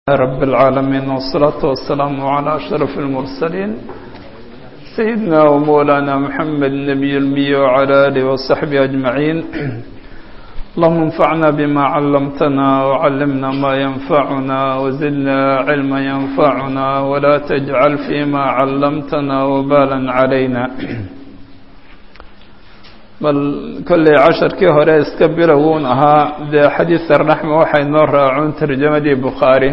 رب العالمين والصلاة والسلام على أشرف المرسلين سيدنا ومولانا محمد النبي المي وعلى آله وصحبه أجمعين اللهم انفعنا بما علمتنا وعلمنا ما ينفعنا وزدنا علما ينفعنا ولا تجعل فيما علمتنا وبالا علينا bal kolley casharkii hore iska bilowuun ahaa dee xadiis arnaxma waxay noo raacuun tarjamadii bukhaari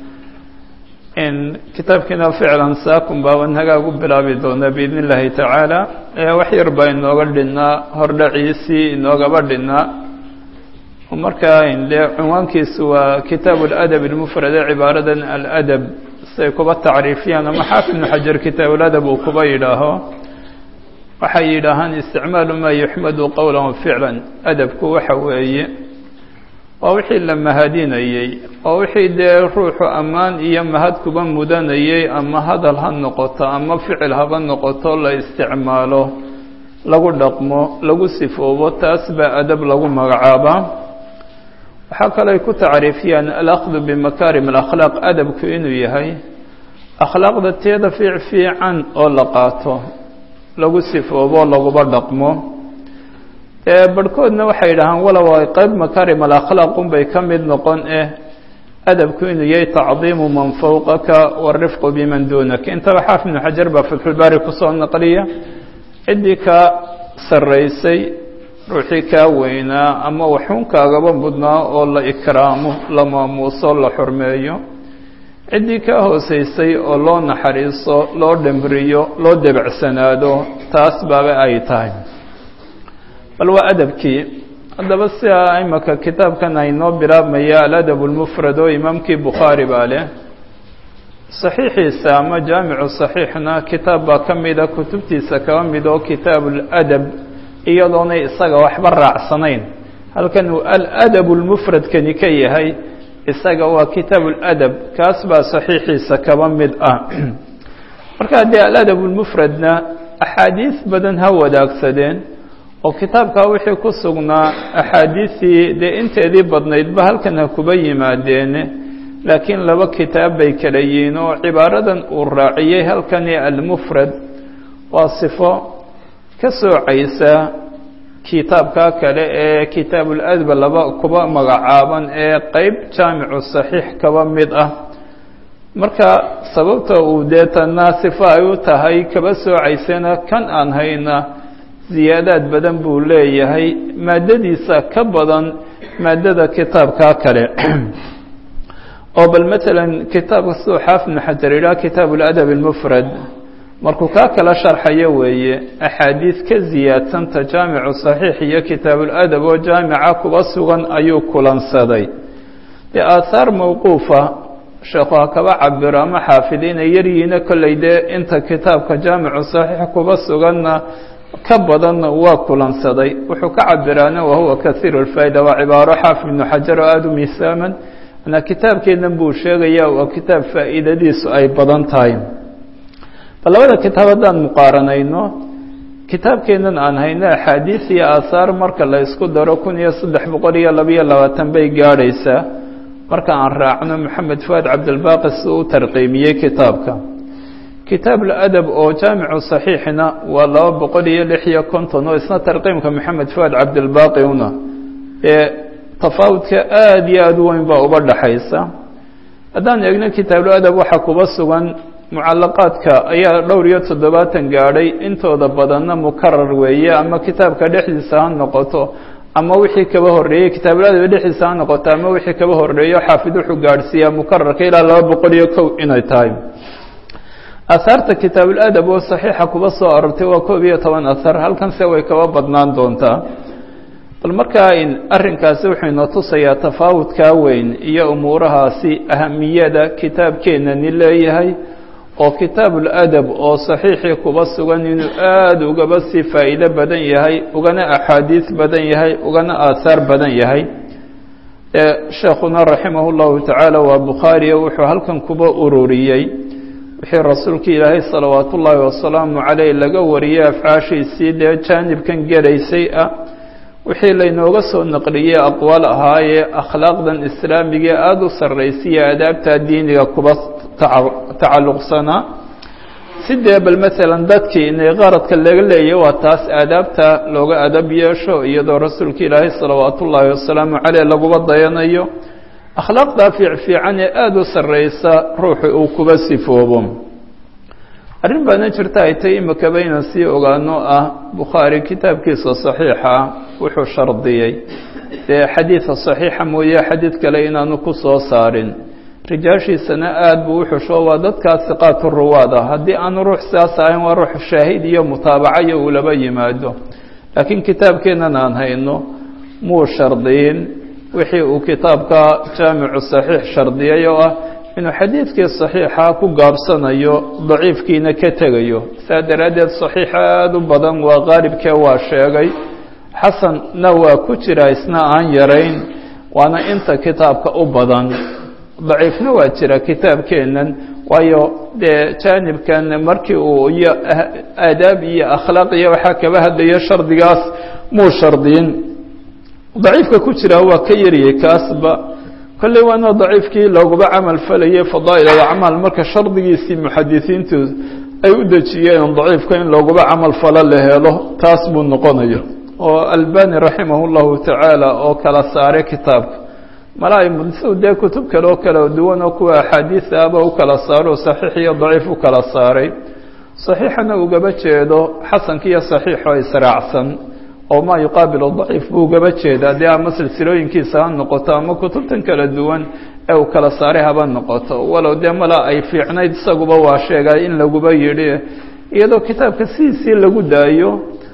in kitaabkiina ficlan saakun baaban hagaag u bilaabi doonaa biidn illaahi tacaala wax yar baa inooga dhinnaa hordhaciisii inoogaba dhinnaa markaa dee cinwaankiisu waa kitaabu aladab ilmufrad ee cibaaradan aladab siay kuba tacriifiyaan ama xaafid ibnu xajar kitaabuladab uu kuba yidhaaho waxay yidhaahaan isticmaalu maa yuxmadu qowla wa ficlan adabku waxa weeye waa wixii la mahadinayey oo wixii dee ruuxu ammaan iyo mahad kuba mudanayey ama hadal ha noqoto ama ficil haba noqoto la isticmaalo lagu dhaqmo lagu sifoobo taas baa adab lagu magacaabaa waxaa kaloo ay ku tacriifiyaan alaqdu bimakaarim alakhlaaq adabku inuu yahay akhlaaqda teeda fiic fiican oo la qaato lagu sifoobo laguba dhaqmo barhkoodna waxay yidhahaan walow ay qayb makarim alakhlaaq unbay ka mid noqon eh adabku inuu yahay tacdiimu man fowqaka warifqu biman duunaka intaba xaafid ibnu xajar baa fatxulbaari kusoo naqliya ciddii kaa sarraysay ruuxii kaa weynaa ama waxuunkaagaba mudnaa oo la ikraamo la maamuuso la xurmeeyo ciddii kaa hoosaysay oo loo naxariiso loo dhemriyo loo debacsanaado taas baaba ay tahay bal waa adabkii haddaba sidaa imaka kitaabkan aynoo bilaabmaya aladab lmufrad oo imaamkii bukhaari baa leh saxiixiisa ama jaamicu saxiixna kitaab baa ka mida kutubtiisa kaba mid oo kitaabu ladab iyadoonay isaga waxba raacsanayn halkan uu aladab lmufradkani ka yahay isaga waa kitaabu ladab kaas baa saxiixiisa kaba mid ah marka haddii aladab lmufradna axaadiis badan ha wadaagsadeen oo kitaabkaa wixii ku sugnaa axaadiisii dee inteedii badnaydba halkan ha kuba yimaadeene laakiin laba kitaab bay kala yihiin oo cibaaradan uu raaciyey halkani almufrad waa sifo ka soocaysa kitaabkaa kale ee kitaabuladab laba kuba magacaaban ee qeyb jaamicu saxiix kaba mid ah marka sababta uu deetana sifo ay u tahay kaba soocaysana kan aan hayna ziyaadaad badan buu leeyahay maadadiisa ka badan maadada kitaabkaa kale oo bal matalan kitaabka siduu xaafid ibnu xajar yidhaha kitaabu ladab almufrad markuu kaa kala sharxayo weeye axaadiis ka ziyaadsanta jaamicu saxiix iyo kitaabuladab oo jaamica kuba sugan ayuu kulansaday dee aahaar mawquufa sheekhu ha kaba cabiro ama xaafidiina yaryihiina kolley dee inta kitaabka jaamicu saxiix kuba suganna ka badanna waa kulansaday wuxuu ka cabiraana wahuwa kaiiru lfaa'ida waa cibaaro xaafid ibnu xajar oo aada u miisaaman manaa kitaabkeennan buu sheegaya waa kitaab faa'iidadiisu ay badan tahay bal labada kitaab haddaan muqaaranayno kitaabkeennan aan hayno axaadiis iyo aahaar marka la isku daro kun iyo saddex boqol iyo labayo labaatan bay gaadhaysaa marka aan raacno maxamed fuaad cabdilbaaqi siduu u tarqiimiyey kitaabka kitaab ladab oo jaamicu saxiixna waa laba boqol iyo lix iyo konton oo isna tarqiimka maxamed fuaad cabdilbaaqi una ee tafaawudka aada iyo aada u weyn baa uba dhaxaysa haddaan eegno kitaabuladab waxaa kuba sugan mucalaqaadka ayaa dhowr iyo toddobaatan gaadhay intooda badanna mukarar weeye ama kitaabka dhexdiisa ha noqoto ama wixii kaba horreeyey kitaabuladab dhexdiisa ha noqoto ama wixii kaba horreeyo xaafid wuxuu gaadhsiiyaa mukararka ilaa laba boqol iyo kow inay tahay ahaarta kitaabuladab oo saxiixa kuba soo arortay waa koob iyo toban ahar halkanse way kaba badnaan doontaa bal markaa arrinkaasi wuxuu inoo tusayaa tafaawudkaa weyn iyo umuurahaasi ahamiyada kitaabkeenani leeyahay oo kitaabuladab oo saxiixii kuba sugan inuu aada ugaba sii faa'iido badan yahay ugana axaadiis badan yahay ugana aahaar badan yahay sheekhuna raximah llahu tacaala waa bukhaariyo wuxuu halkan kuba ururiyey wixii rasuulka ilaahay salawaat ullaahi wasalaamu caleyh laga wariyey afcaashiisii dee jaanibkan gelaysay ah wixii laynooga soo naqliyey aqwaal ahaayee akhlaaqdan islaamigae aada u sarraysiya adaabta diiniga kuba tacalluqsanaa sidee bal maalan dadkii inay qaradka laga leeyahy waa taas aadaabta looga adab yeesho iyadoo rasuulka ilaahay salawaatu ullaahi wasalaamu caleyh laguba dayanayo akhlaaqdaa fiicfiican ee aada u sarraysa ruuxu uu kuba sifoobo arrin baana jirta ay tay imikaba inaan sii ogaano ah bukhaari kitaabkiisa saxiixa wuxuu shardiyey dee xadiida saxiixa mooye xadiid kale inaanu ku soo saarin rijaashiisana aada buu u xusho waa dadkaa siqaatu ruwaad ah haddii aanu ruux sidaas ahayn waa ruux shaahid iyo mutaabacayo uu laba yimaado laakiin kitaabkeennan aan hayno muu shardiyin wixii uu kitaabka jaamicu saxiix shardiyay oo ah inuu xadiidkii saxiixa ku gaabsanayo daciifkiina ka tegayo saa daraaddeed saxiix aada u badan waa qaalibkee waa sheegay xasanna waa ku jira isna aan yarayn waana inta kitaabka u badan daciifna waa jira kitaabkeennan waayo dee jaanibkan markii uu iyo aadaab iyo akhlaaq iyo waxaa kaba hadlayo shardigaas muu shardiyin daciifka ku jira waa ka yariyey kaasba kolley waana daciifkii looguba camal falayay fadaa'il alacmaal marka shardigiisii muxadisiintu ay u dejiyeen daciifka in looguba camal falo la helo taas buu noqonaya oo albani raximah llahu tacaala oo kala saaray kitaabka malaa dee kutub kale oo kala duwan oo kuwa axaadiisa aba u kala saaro saxiix iyo daciif u kala saaray saxiixana ugaba jeedo xasanka iyo saxiixoo israacsan oo maa yuqaabilu daciif buu ugaba jeedaa dee ama silsilooyinkiisa ha noqoto ama kutubtan kala duwan ee uu kala saaray haba noqoto walow dee malaa ay fiicnayd isaguba waa sheegay in laguba yidhi iyadoo kitaabka sidiisii lagu daayo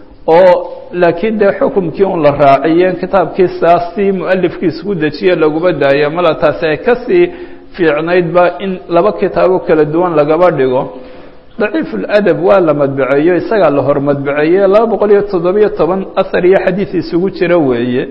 oo laakiin dee xukumkii un la raaciyeen kitaabkii saas si mualifkiisa ku dejiye laguba daaya mala taasi ay kasii fiicnaydba in laba kitaabo kala duwan lagaba dhigo daciif اladab waa la madbaceeyo isagaa la hor madbaceeye laba boqol iyo toddobiyo toban ahar iyo xadiid isugu jira weeye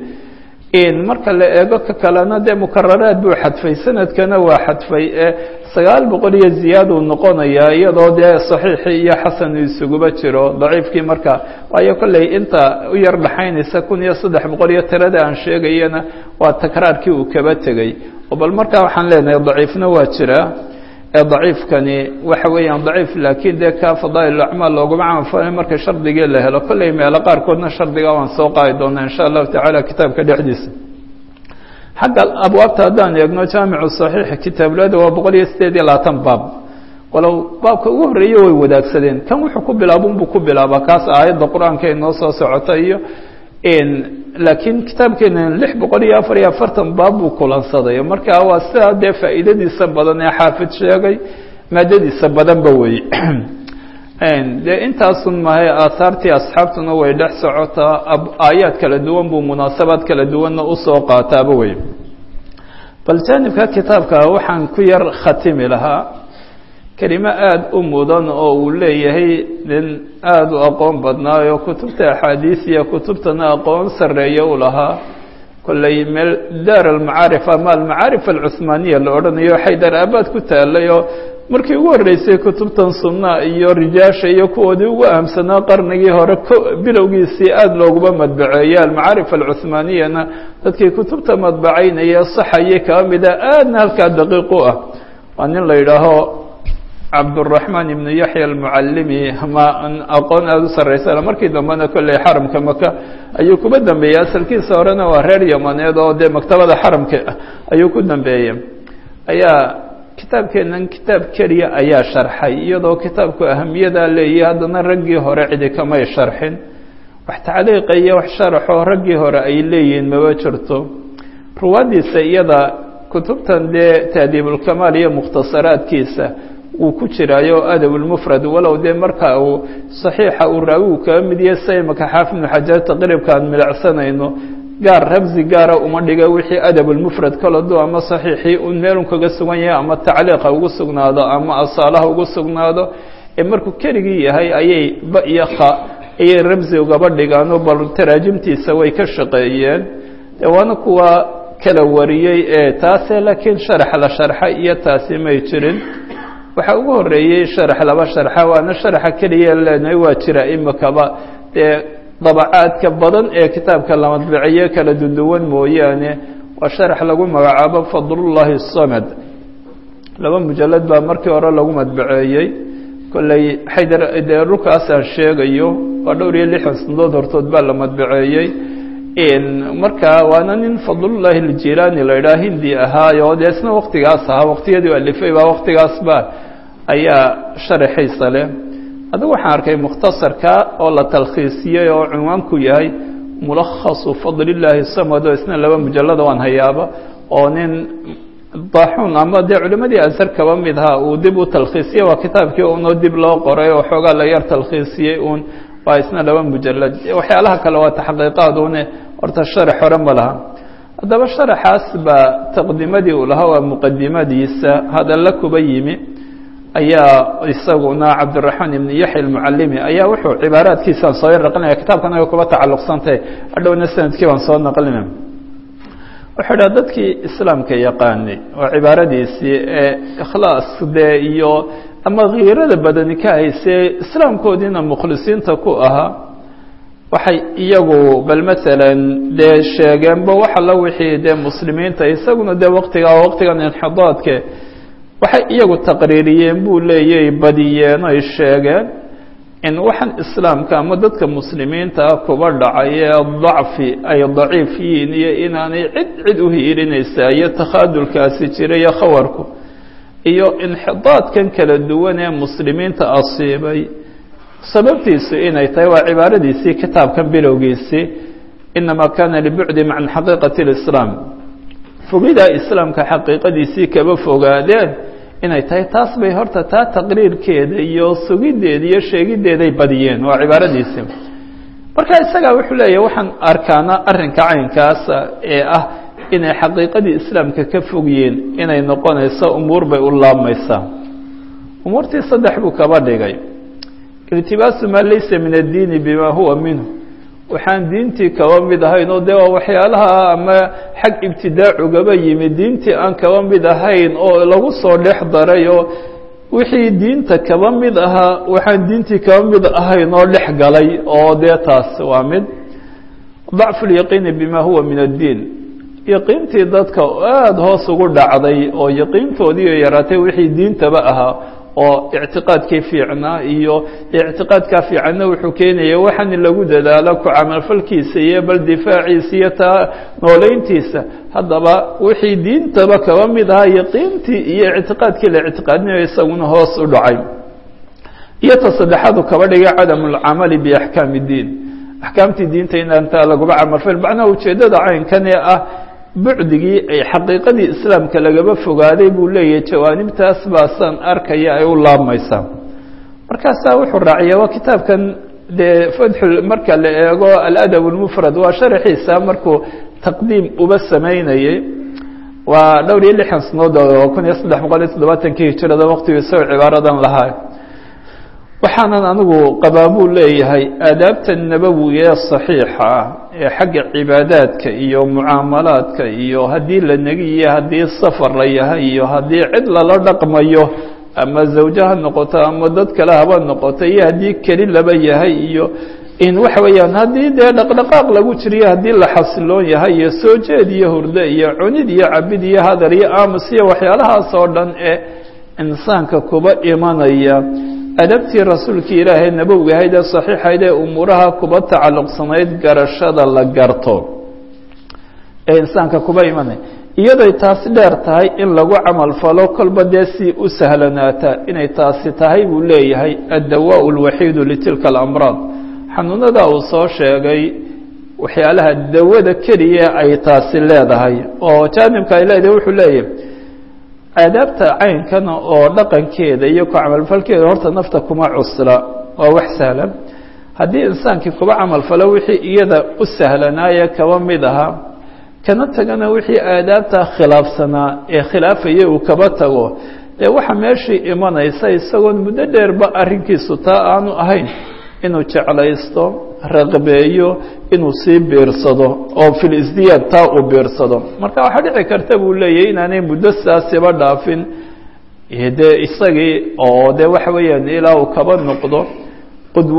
marka la eego ka kalena dee mukararaad buu xadfay sanadkana waa xadfay ee sagaal boqol iyo ziyaaduu noqonayaa iyadoo dee saxiixii iyo xasanu isuguba jiro daciifkii marka waayo kolley inta u yar dhaxaynaysa kun iyo saddex boqol iyo tirada aan sheegayana waa takraarkii uu kaba tegey oo bal markaa waxaan leenahay daciifna waa jira ee daciifkani waxa weeyaan daciif laakiin dee ka fadaa'il acmaal looguma camalfalay marka shardigii la helo kolley meelo qaarkoodna shardiga waan soo qaadi doonaa insha allahu tacaala kitaabka dhexdiisa xagga abwaabta haddaan eegno jaamicu saxiix kitaablada waa boqol iyo sideed iyo labaatan baab walow baabka ugu horreeye way wadaagsadeen kan wuxuu ku bilaabun buu ku bilaabaa kaas aayadda qur-aanka ay noo soo socota iyo laakiin kitaabkeena lix boqol iyo afar iyo afartan baab buu kulansaday marka waa sidaa dee faa'iidadiisa badan ee xaafid sheegay maadadiisa badanba wey dee intaasun mahay aahaartii asxaabtuna way dhex socotaa aayaad kala duwan buu munaasabaad kala duwanna usoo qaataaba wey bal jaanibka kitaabka waxaan ku yar khatimi lahaa kelimo aada u mudan oo uu leeyahay nin aada u aqoon badnaayo kutubta axaadiis iyo kutubtana aqoon sarreeya u lahaa kolley meel daar almacaarif ama almacaarif alcuhmaaniya la odhanayo xaydar aabaad ku taalay oo markii ugu horreysay kutubtan sunna iyo rijaasha iyo kuwoodii ugu ahamsanaa qarnigii hore bilowgiisii aada looguma madbaceeya almacaarif alcuhmaaniyana dadkii kutubta madbacaynaya saxayay kaba mida aadna halkaa daqiiq u ah waa nin la yidhaaho cabduraxmaan ibnu yaxya almucallimi ma aqoon aada u sarraysa markii dambena kolley xaramka maka ayuu kuba dambeeyey asalkiisa horena waa reer yamaneed oo dee maktabada xaramka ayuu ku dambeeyey ayaa kitaabkeennan kitaab keliya ayaa sharxay iyadoo kitaabku ahamiyadaa leeyahy haddana raggii hore cidi kamay sharxin wax tacliiqa iyo wax sharaxoo raggii hore ay leeyihiin maba jirto ruwaaddiisa iyada kutubtan dee taadiibulkamaal iyo mukhtasaraadkiisa wuu ku jiraayo adabulmufrad walow dee marka uu saxiixa uu raawigu kaga mid yahay sa imaka xaafid ibnu xajar taqriibka aan milacsanayno gaar rabsi gaara uma dhiga wixii adabulmufrad kaladu ama saxiixii un meelun kaga sugan yahay ama tacliiqa ugu sugnaado ama asaalaha ugu sugnaado ee markuu keligii yahay ayay ba iyo kha ayay rabsi ugaba dhigaano bal taraajimtiisa way ka shaqeeyeen dee waana kuwa kala wariyey ee taase laakiin sharax la sharxa iyo taasi may jirin waxaa ugu horreeyey sharax laba sharxa waana sharaxa keliya leenahay waa jira imikaba dee dabacaadka badan ee kitaabka la madbiciye kala duduwan mooyaane waa sharax lagu magacaabo fadlullahi samad laba mujalad baa markii hore lagu madbaceeyey kolley xaydar dee dhulkaas aan sheegayo waa dhowr iyo lixdan sanadood hortood baa la madbaceeyey marka waana nin fadlullahi aljilaani la idhaha hindi ahaayo dee isna waktigaas ahaa waktiyadii alifay baa waktigaasba ayaa sharaxiisa leh adigu waxaan arkay mukhtasarka oo la talkhiisiyey oo cunwaanku yahay mulakhasu fadlillaahi samad oo isna laba mujalada waan hayaaba oo nin daaxuun ama dee culimadii azhar kaba mid ahaa uu dib u talkhiisiyey waa kitaabkii unoo dib loo qoray oo xoogaa la yar talkhiisiyey uun waa isna laba mujalad waxyaalaha kale waa taxqiiqaadune horta sharax hore ma laha haddaba sharaxaas baa taqdimadii uu lahaa waa muqadimadiisa hadalla kuba yimi ayaa isaguna cabdiraxmaan ibn yaxya almucalimi ayaa wuxuu cibaaraadkiisaan soo yar naqlinaya kitaabkan ay kuba tacalluqsantay hadhowna sanadkii baan soo naqlina wuxuu idhaha dadkii islaamka yaqaanay oo cibaaradiisii ee ikhlaas dee iyo ama khiirada badani ka haysee islaamkoodiina mukhlisiinta ku ahaa waxay iyagu bal masalan dee sheegeenba waxa la wixii dee muslimiinta isaguna dee waqtiga waqtigan inxidaadke waxay iyagu taqriiriyeen buu leeyay badiyeen ay sheegeen in waxaan islaamka ama dadka muslimiinta ah kuba dhacay ee dacfi ay daciif yihiin iyo inaanay cid cid u hiirinaysaa iyo takhaadulkaasi jira iyo khawarku iyo inxidaadkan kala duwan ee muslimiinta asiibay sababtiisu inay tahay waa cibaaradiisii kitaabkan bilowgiisii inamaa kana libucdi can xaqiiqati اlislaam fogidaa islaamka xaqiiqadiisii kaba fogaadeen inay tahay taas bay horta taa taqriirkeeda iyo sugideeda iyo sheegideeday badiyeen waa cibaaradiisii marka isagaa wuxuu leeyahy waxaan arkaana arrinka caynkaasa ee ah inay xaqiiqadii islaamka ka fogyiin inay noqonayso umuur bay u laabmaysaa umuurtii saddex buu kaba dhigay iltibaasu maa laysa min addiini bima huwa minhu waxaan diintii kaba mid ahayn oo dee waa waxyaalaha ama xag ibtidaacugaba yimi diintii aan kaba mid ahayn oo lagu soo dhex daray oo wixii diinta kaba mid ahaa waxaan diintii kaba mid ahayn oo dhex galay oo dee taas waa mid dacfu lyaqiini bima huwa min addiin yaqiintii dadka aada hoos ugu dhacday oo yaqiintoodii yaraatay wixii diintaba ahaa oo ictiqaadkii fiicnaa iyo ictiqaadkaa fiicanna wuxuu keenaya waxaana lagu dadaalo ku camalfalkiisa iyo bal difaaciisa iyo taa nooleyntiisa haddaba wixii diintaba kaba mid ahaa yaqiintii iyo ictiqaadkii la ictiqaadinayo isaguna hoos u dhacay iyo ta saddexaadu kaba dhigay cadamu lcamali biaxkaami iddiin axkaamtii diinta inaantaa laguba camalfal macnaha ujeeddada caynkan ee ah bucdigii ay xaqiiqadii islaamka lagaba fogaaday buu leeyahay jawaanibtaas baasaan arkaya ay u laabmaysaa markaasaa wuxuu raaciya waa kitaabkan dee fatxu marka la eego aladab اlmufrad waa sharaxiisa markuu taqdiim uba samaynayey waa dhowr iyo lixdan sanood oo kun iyo saddex boqol iyo toddobaatankii hijirada waqtigii isagoo cibaaradan lahaa waxaanan anigu qabaa buu leeyahay aadaabta nabowiga ee saxiixa ah ee xagga cibaadaadka iyo mucaamalaadka iyo haddii la negi iyo haddii safar la yahay iyo haddii cid lala dhaqmayo ama zawjo ha noqoto ama dad kale haba noqoto iyo haddii keli laba yahay iyo in waxa weeyaan haddii dee dhaqdhaqaaq lagu jiriyo haddii la xasiloon yahay iyo soo jeed iyo hurdo iyo cunid iyo cabid iyo hadal iyo aamus iyo waxyaalahaas oo dhan ee insaanka kuba imanaya adabtii rasuulkii ilaahay nabowiga ahayd ee saxiixayd ee umuuraha kuba tacalluqsanayd garashada la garto ee insaanka kuba imanaya iyaday taasi dheer tahay in lagu camal falo kolba dee si u sahlanaata inay taasi tahay buu leeyahay addawaء اlwaxiidu litilka alamraad xanuunada uu soo sheegay waxyaalaha dawada keliya ay taasi leedahay oo jaanibka ay leedahay wuxuu leeyahay aadaabta caynkana oo dhaqankeeda iyo ku camalfalkeeda horta nafta kuma cusla waa wax sahlan haddii insaankii kuba camalfalo wixii iyada u sahlanaaye kaba mid ahaa kana tagana wixii aadaabta khilaafsanaa ee khilaafaya uu kaba tago dee waxa meeshii imanaysa isagoon muddo dheerba arrinkiisu taa aanu ahayn inuu jeclaysto raqbeeyo inuu sii biirsado oo fil isdiyaad taa uu biirsado marka waxaa dhici karta buu leeyahy inaanay muddo saasiba dhaafin dee isagii oo dee waxa weeyaan ilaa uu kaba noqdo qudwo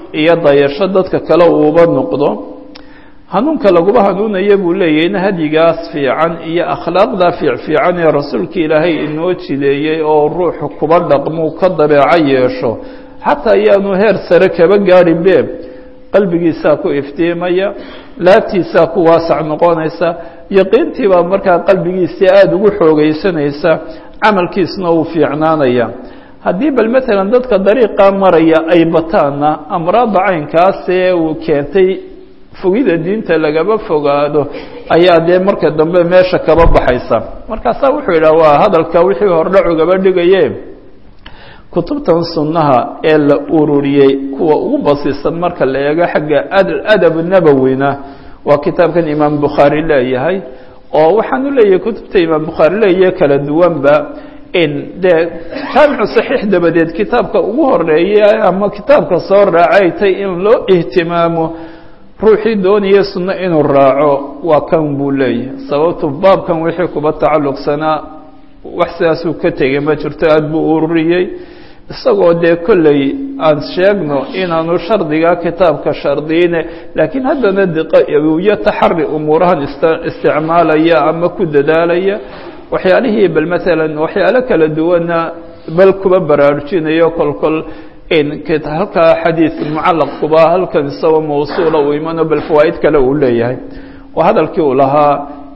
iyo dayasho dadka kale uuba noqdo hanuunka laguba hanuunaya buu leeyahayna hadyigaas fiican iyo akhlaaqda fiicfiican ee rasuulka ilaahay inoo jideeyey oo ruuxu kuba dhaqmuu ka dabeeco yeesho xataa ayaanu heer sare kaba gaadhin be qalbigiisaa ku iftiimaya laabtiisaa ku waasac noqonaysa yaqiintii baa markaa qalbigiisii aada ugu xoogaysanaysa camalkiisna uu fiicnaanaya haddii bal matalan dadka dariiqaa maraya ay bataanna amraadda caynkaasee uu keentay fogida diinta lagaba fogaado ayaa dee marka dambe meesha kaba baxaysa markaasaa wuxuu yidhaha waa hadalka wixii hordhacugaba dhigaye kutubtan sunnaha ee la ururiyey kuwa ugu basiisan marka la eego xagga adab nabowina waa kitaabkan imaam bukhaari leeyahay oo waxaanu leeyahay kutubta imaam bukhaari leeyahe kala duwanba in dee jaamicu saxiix dabadeed kitaabka ugu horeeya ama kitaabka soo raacay tay in loo ihtimaamo ruuxii doonaya sunno inuu raaco waa kan buu leeyahay sababtu baabkan wixii kuba tacalluqsanaa wax sidaasuu ka tegay ma jirto aada buu ururiyey isagoo dee kolley aan sheegno inaanu shardigaa kitaabka shardiyine laakiin haddana diqo iyo taxari umuurahan ist isticmaalaya ama ku dadaalaya waxyaalihii bal maalan waxyaalo kala duwana bal kuba baraarujinayo kolkol halkaa xadiid mucalaq kuba halkan isagoo mawsuula uu imano bal fawaa'id kale uu leeyahay waa hadalkii uu lahaa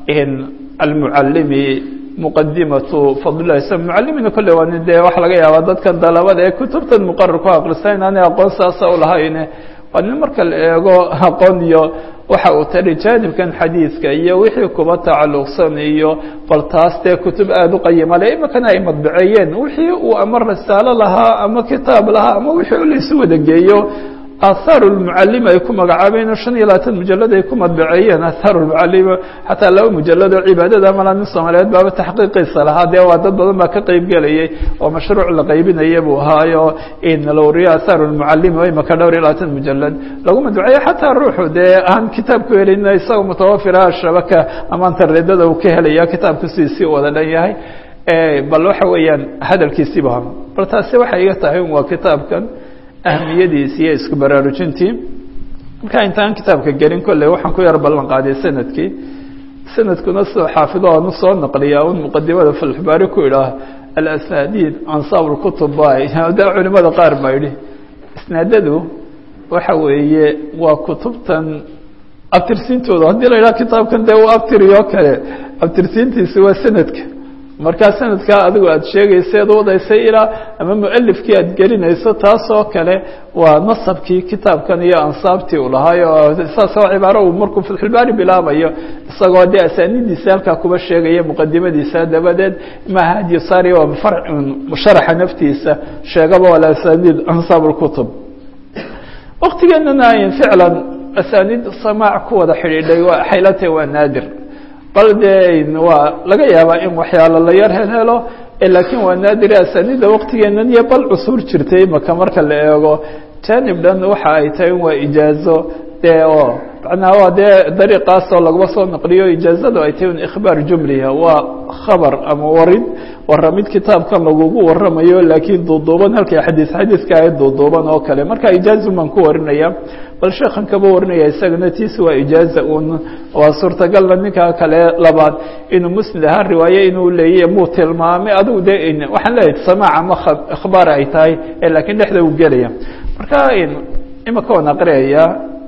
almucalimi muqadimatu fadlilahi sl mucalimina kolle waa nin dee waxa laga yaabaa dadkan dalabada ee kutubtan muqarar ku akrista inaanay aqoon saasa ulahayne waa nin marka la eego aqoon iyo waxa uu tari jaanibkan xadiidka iyo wixii kuba tacalluqsan iyo bal taas dee kutub aada u qayima le imakana ay madbaceeyeen wixii uu ama risaalo lahaa ama kitaab lahaa ama wixii laysu wada geeyo athaaru lmucalima ay ku magacaabeen shan iyo labaatan mujalad ay ku madbaceeyeen athaaru lmucalima xataa laba mujalad oo cibaadada malaa nin soomaaliyeed baaba taxqiiqiisa lahaa dee waa dad badan baa ka qeyb gelayay oo mashruuc la qaybinaya buu ahaayo in lawriyo athaaru lmucalima imaka dhowr iyo labaatan mujalad lagu madbaceeyo xataa ruuxu dee aan kitaab ku helin isagoo mutawafira shabaka ama internetada uu ka helaya kitaabku sidiisii wada dhan yahay bal waxa weeyaan hadalkiisiiba bal taasi waxay iga tahay waa kitaabkan ahmiyadiisi iyo isku baraarujintii markaa intaan kitaabka gelin kolley waxaan ku yar ballan qaaday sanadkii sanadkuna sidoo xaafido aanu soo naqliyaa un muqadimada falxbaari ku idhaah alasnaadiid ansaab lkutub bay de culimada qaar baa yidhi isnaadadu waxa weeye waa kutubtan abtirsiintooda haddii la yidhaha kitaabkan dee u abtiriyo kale abtirsiintiisi waa sanadka markaa sanadkaa adigu aada sheegaysa eed wadaysay ilaa ama mualifkii aada gelinayso taasoo kale waa nasabkii kitaabkan iyo ansaabtii u lahaayo saas oo cibaaro uu markuu fatxulbaari bilaabayo isagoo dee asaanidiisa halkaa kuba sheegaya muqadimadiisa dabadeed maaha hadyosaari waa sharaxa naftiisa sheegaba wala asaaniid ansaab lkutub waktigeenana ficlan asaaniid samaac ku wada xidhiidhay waa xaylata waa naadir bal dee waa laga yaabaa in waxyaalo la yar helhelo laakiin waa naadire asaanida waktigeenan iyo bal cusuur jirtay maka marka la eego janib dhan waxa ay tahay waa ijaazo dee oo macnaha waa dee dariiqaasoo laguma soo naqliyo ijaazadu ay tahay un ikhbaar jumliha waa khabar ama warid waramid kitaabkan lagugu waramayo laakiin duuduuban halkay xadiis xadiiska ay duuduuban oo kale marka ijaazu baan ku warinaya bal sheekhan kaba warinaya isagana tiisi waa ijaaza un waa suurtagalna ninka kale labaad inuu musnid ahaan riwaaye inuu leeyahy muu tilmaamay adigu de waxaan leeyahay samaac ama ikhbaar ay tahay laakiin dhexda uu gelaya marka imaka waan aqriyaya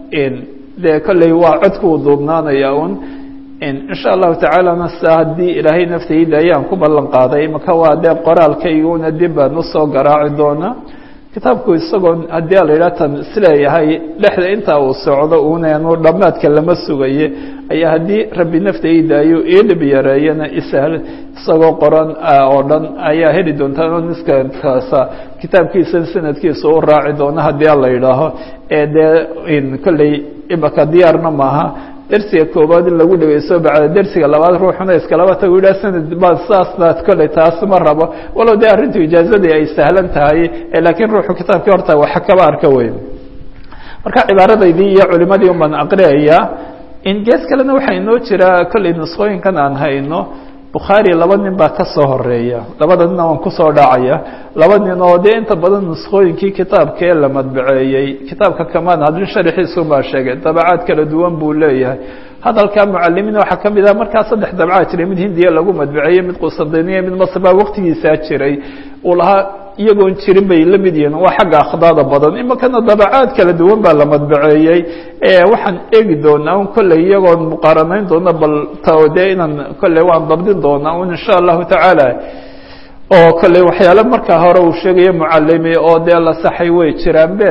dee kolley waa codku uu duubnaanaya un insha allahu tacaalana sa haddii ilaahay naftayda ayaan ku ballan qaaday maka waa dee qoraalkayguna dib baan usoo garaaci doonaa kitaabku isagoo haddii a la yidhaha tan isleeyahay dhexda intaa uu socdo uunanu dhammaadka lama sugaye ayaa haddii rabbi naftaydaayuu iilib yareeyana isahal isagoo qoran oo dhan ayaa heli doontaa niskaasa kitaabkiisa sanadkiisa u raaci doona haddii a la yidhaaho ee dee kolley imaka diyaarna maaha dersiga koobaad in lagu dhegeysto bacda dersiga labaad ruuxuna iskalaba tagu yidhah sanad ba saasnaad kolley taas ma rabo walow dee arrintu ijaazadii ay sahlan tahay laakiin ruuxu kitaabkii horta waxa kaba arka wey marka cibaaradaydii iyo culimadii un baan aqriyayaa in gees kalena waxaa inoo jira kolley nusqooyinkan aan hayno bukhaari laba nin baa ka soo horeeya labada nina waan kusoo dhacaya laba nin oo dee inta badan nuskooyinkii kitaabka ee la madbaceeyey kitaabka kamaan hadin sharxiisu baa sheegay dabacaad kala duwan buu leeyahay hadalka mucalimiin waxaa ka mid ah markaa saddex dabcaad jiray mid hindiya lagu madbaceeyey mid qusandiniya mid masr baa waqtigiisaa jiray uu lahaa iyagoon jirin bay la mid yihiin waa xagga akhdaada badan imakana dabacaad kala duwan baa la madbaceeyey waxaan eegi doonaa un kolley iyagoon muqaaranayn doona bal tde inaan kolley waan dabdin doonaa un insha allahu tacaala oo kolley waxyaale markaa hore uu sheegayo mucalimi oo dee la saxay way jiraanbe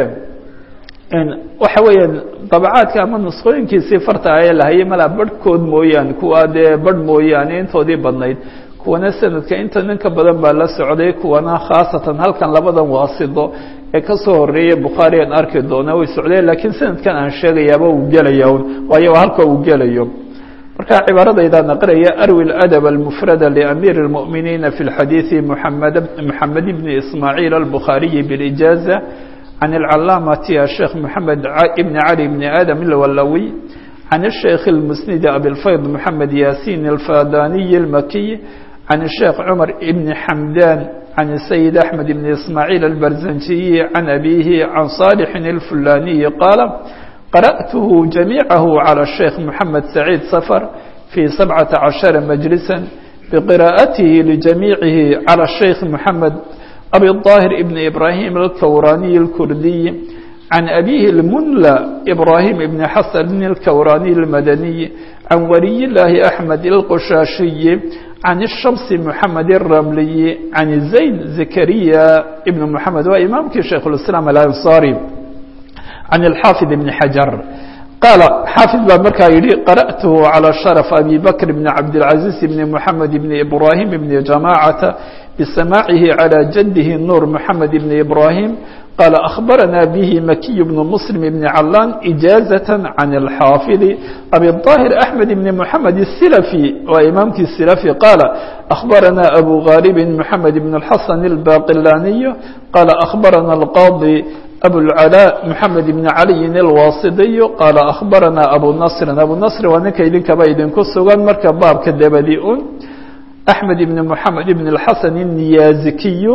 waxa weeyaan dabacaadka ama nusqooyinkiisii farta aye lahayay malaa barhkood mooyaane kuwa dee barh mooyaane intoodii badnayd kuwana sanadka inta ninka badan baa la socday kuwana khaasatan halkan labadan waasido ee kasoo horeeyay bukhaari aan arki doona way socdeen laakiin sanadkan aan sheegayaaba uu gelaya un waayo halka uu gelayo marka cibaaradaydaan aqraya arwi اladab almufrada liamiir اlmu'miniina fi اlxadiiثi muamed moxamed bni ismaaciil albukhaariyi biاlijaaza can اlcalaamati asheekh moxamed ibni cali bni aadam ilwalawi can الsheikh اlmusnidi abilfayd moxamed yasin alfadaniyi اlmakiy عن الشhيخ cمر بن حمdان عن السيد أحمد بن إسماعيل البرزنجي عن أبيه عن صالح الفلاني قال قرأته جميعه على الشhيخ محمد سعيد صفر في سبعة عشر مجلسا بقراءته لجميعه على الشhيخ محمد أبي الطاهر بن إبراهيم الكوراني الكردي عن أبيه المنلى إبراهيم بن حسن الكوراني المدني عن ولي الله أحمد القشاشي عن الشمس محمد الرملي عن زين زكريا ابن محمد وإمامك شيخ الإسلام الأنصاري عن الحافظ بن حجر قال حافظ بن مركا يري قرأته على شرف أبي بكر بن عبد العزيز بن محمد بن إبراهيم بن جماعة بسماعه على جده النور محمد بن إبراهيم قال أخبرنا به مكي بن مسلم بن علان إجازة عن الحافظ أبي الطاهر أحمد بن محمد السلفي وإمامك السلفي قال أخبرنا أبو غالب محمد بن الحسن الباقلاني قال أخبرنا القاضي أبو العلاء محمد بن علي الواصدي قال أخبرنا أبو نصر أبو نصر ونك إذن كبايدن كسوغان مركب باب كدبديئون أحمد بن محمد بن الحسن النيازكي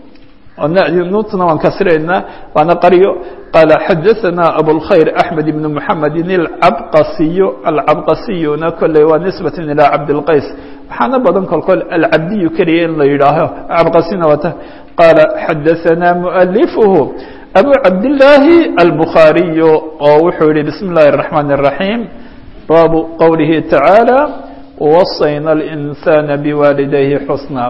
نوتنا وانكسرنا وانا قريو قال حدثنا أبو الخير أحمد بن محمد العبقسي العبقسي كل ونسبة إلى عبد القيس حنا بدن كل كل العبدي كريه لا يراه عبقسينا وته قال حدثنا مؤلفه أبو عبد الله البخاري وحولي بسم الله الرحمن الرحيم باب قوله تعالى ووصينا الإنسان بوالديه حسنا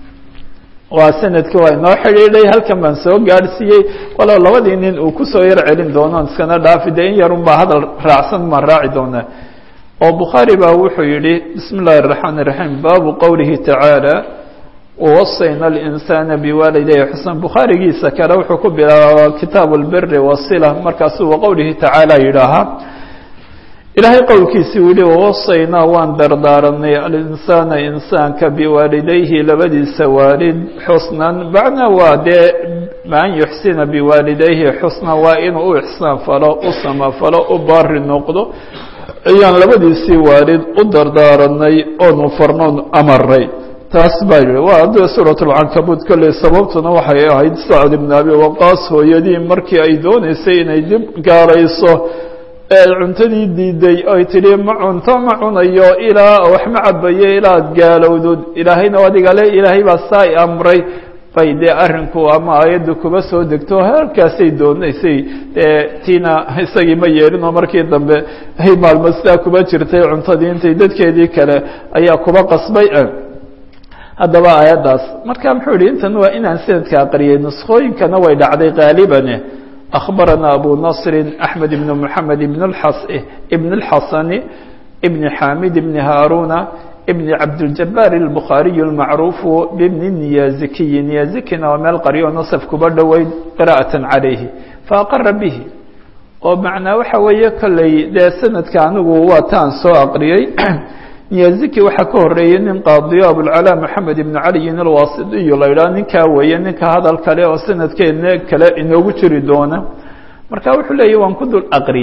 waa sanadkii waa inoo xidhiidhay halkan baan soo gaadhsiiyey walow labadii nin uu kusoo yar celin doono iskana dhaafi dee in yarun baa hadal raacsan baan raaci doonaa oo bukhaari baa wuxuu yidhi bismi اllahi الرaحmaan الرaحيم baabu qowlihi tacaalى wawasayna الإnsaana biwaalidayhi xusna bukhaarigiisa kale wuxuu ku bilaabaa kitaab اlbiri wasila markaasuu waqowlihi tacaalى yidhaahaa ilaahay qowlkiisii uu yihi wawasaynaa waan dardaaranay alinsaana insaanka biwaalidayhi labadiisa waalid xusnan macnaa waa dee maan yuxsina biwaalidayhi xusna waa inuu u ixsaan falo u samafalo u baari noqdo ayaan labadiisii waalid u dardaaranay oonu farnoon amaray taas baa yihi waa de suurat lcankabuud kolley sababtuna waxay ahayd sacd ibn abi waqaas hooyadii markii ay dooneysay inay dib gaarayso cuntadii diiday oy tidhi ma cunto ma cunayo ilaa wax ma cabayo ilaa ad gaalowdod ilaahayna adiga le ilaahay baa saa i amray bay dee arrinku ama aayadda kuba soo degto halkaasay doonaysay dee tiina isagii ma yeelin oo markii dambe ay maalmo sidaa kuba jirtay cuntadii intay dadkeedii kale ayaa kuba qasbay haddaba aayaddaas marka muxuu yihi intan waa inaan sanadka aqriyay nuskooyinkana way dhacday qaalibane أخبرنا أبو نصر أحمد بن محمد بن الحص ابن الحصن ابن حامد بن هارون ابن عبد الجبار البخاري المعروف بابن النيازكي نيازكنا وما القرية نصف كبر ويد قراءة عليه فأقر به ومعنى وحوية كلي دا سنة كانوا واتان سوء أقريي niyaziki waxaa ka horeeyey nin qaadiyo abulcalaa maxamed ibn caliyin alwaasidiyo la yidhaha ninkaa weeye ninka hadal kale oo sanadkeedna kale inoogu jiri doona marka wuxuu leeyahy waan ku dul aqriyey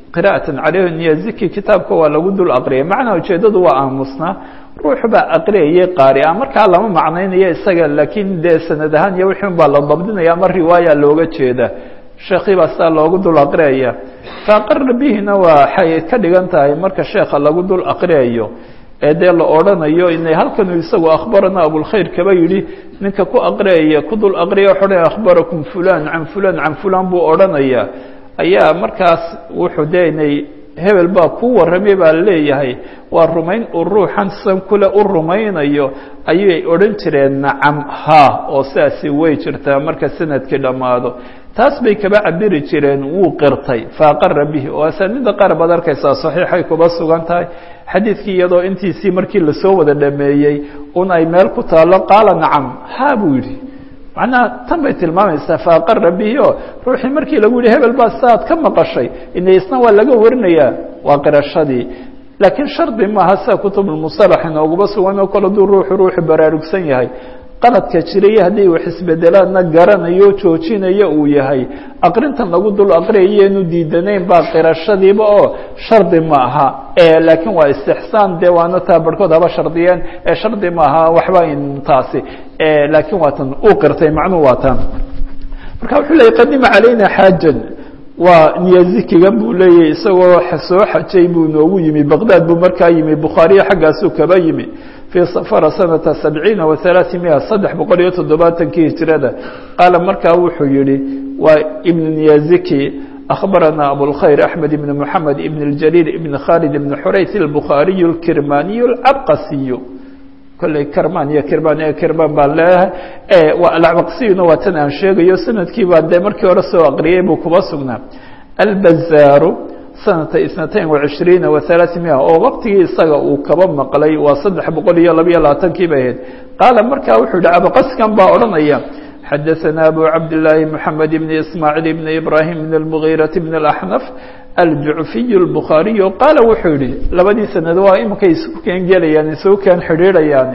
qira'atan caleyh niyaziki kitaabka waa lagu dul aqriyay macnaa ujeeddadu waa aamusnaa ruux baa aqriyayay qaari a markaa lama macnaynayo isaga laakiin dee sanad ahaan iyo wixii un baa la dabdinaya ama riwaaya looga jeeda sheekii baa sidaa loogu dul aqriyaya faaqara bihina waxay ka dhigan tahay marka sheekha lagu dul aqriyayo ee dee la odhanayo inay halkanuu isagu akhbarana abulkhayr kaba yidhi ninka ku aqriyaya ku dul aqriya waxu dhan akhbarakum fulan can fulan can fulan buu odhanaya ayaa markaas wuxuu dee inay hebel baa ku warramay baa leeyahay waa rumayn uu ruuxan san kule u rumaynayo ayay odhan jireen nacam ha oo sidaasi way jirtaa marka sanadkii dhammaado taas bay kaba cabiri jireen wuu qirtay faaqara bihi oo asaanida qaar baad arkaysaa saxiixay kuba sugan tahay xadiidkii iyadoo intiisii markii lasoo wada dhameeyey un ay meel ku taalo qaala nacam ha buu yidhi macnaha tan bay tilmaamaysaa faaqara bihi oo ruuxii markii lagu yihi hebel baa saaad ka maqashay ina isna waa laga warinayaa waa qirashadii laakiin shardi maaha sida kutubulmusalax inooguma sugan oo kale aduu ruuxu ruuxu baraarugsan yahay qaladka jiraya haddii wax isbedelaadna garanayo joojinayo uu yahay aqrintan lagu dul aqriyayeenu diidanayn baa qirashadiiba oo shardi ma aha laakiin waa istixsaan dee waana taa barhkood haba shardiyeen ee shardi ma aha waxba in taasi laakiin waa tan uu qirtay macnuhu waa tan marka wuxuu leeyay qadima calayna xaajan waa niyazikigan buu leeyahy isagoo soo xajay buu noogu yimi baqdaad buu markaa yimi bukhaariya xaggaasuu kaba yimi fii safara sanata sabciina wa halaai mia saddex boqol iyo toddobaatankii hijrada qaala markaa wuxuu yihi waa ibn niyaziki akhbarana abulkhayr axmed ibn moxamed ibn اljaliil ibn khalid ibn xurayt albukhaariyu اlkirmaniyu alcabqasiyu kolley kerman iyo kirman ee kirman baan leeyahay alcabaqsiyuna waa tan aan sheegayo sanadkii baa dee markii hore soo aqriyay buu kuba sugnaa albazaaru sanata isnatayn wacishriina wa halaai mia oo waqtigii isaga uu kaba maqlay waa saddex boqol iyo labayo labaatankii bay ahayd qaala markaa wuxuu yihi abaqaskan baa odhanaya xadaثana abu cabdالlaahi mحamed ibn ismaaciil ibn ibrahim ibn اlmugiiraةi ibn اlaxnaf aljucfiy اlbukhaariyu qaala wuxuu yihi labadii sanad waa imankay isugu keen gelayaan isugu keen xidhiidhayaan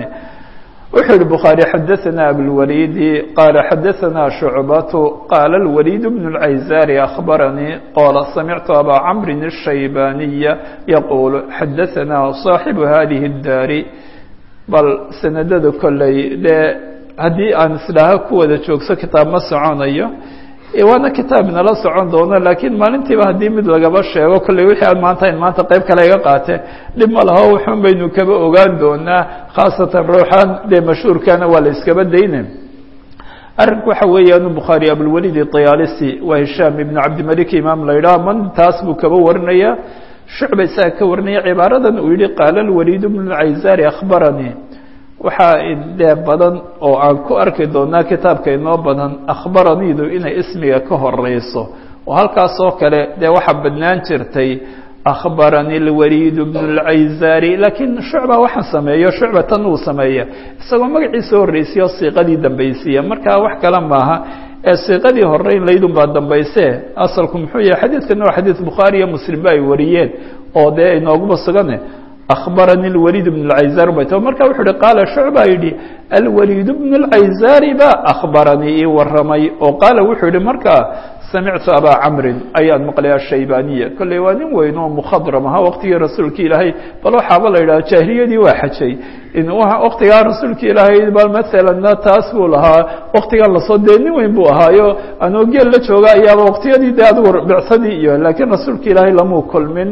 wuxuu yihi bukhaarي xadaثana abاlwaliidi qaala xadaثana shucbatu qaala اlwaliid bn اlcayzaari akhbaranii qala samictu abaa camri الshaybaniya yaquul xadaثana صaaxibu hadihi الdaari bal sanadada kolley dee haddii aan isdhaaho ku wada joogso kitaab ma soconayo waana kitaab inala socon doono laakiin maalintiiba haddii mid lagaba sheego kolley wixii aan maanta in maanta qayb kale iga qaate dhib ma laho wuxun baynu kaba ogaan doonaa khaasatan ruuxan dee mashhuurkana waa la iskaba dayne arrinku waxa weeyaan bukhaari abulwalid طayaalisi waa hishaam ibn cabdimalik imaam la yidhaha man taas buu kaba warinaya shucba isaga ka warinaya cibaaradan uu yihi qaala lwaliid bnu lcayzaari akhbaranii waxaa dee badan oo aan ku arki doonaa kitaabka inoo badan akhbaraniidu inay ismiga ka horeyso oo halkaas oo kale dee waxaa badnaan jirtay akhbarani lwaliid bnu lcayzaari laakiin shucba waxaan sameeyo shucba tan uu sameeya isagoo magaciisa horreysiyo siiqadii dambaysiiya markaa wax kale maaha ee siiqadii horeyn laydun baa dambayse asalku muxuu yahay xadiidkana waa xadiid bukhaari iyo muslimba ay wariyeen oo dee inooguma sugane akhbarani lwaliid bn اlcayzaar bay ta marka wuxuu uhi qaala shucba yidhi alwaliid bn اlcayzaari ba akhbaranii ii waramay oo qaala wuxuu yihi markaa samictu abaa camrin ayaan maqlay ashaybaniya kolley waa nin weyn oo mukhadram ahaa waqtigii rasuulka ilaahay bal waxaaba la yidhaha jaahiliyadii waa xajay waqtigaa rasuulka ilaahay bal maalanna taas buu lahaa waqtigan lasoo dee nin weyn buu ahaayo anoo geel la jooga ayaaba waqtiyadii de adigu bicsadii iyo laakiin rasuulka ilaahay lamuu kulmin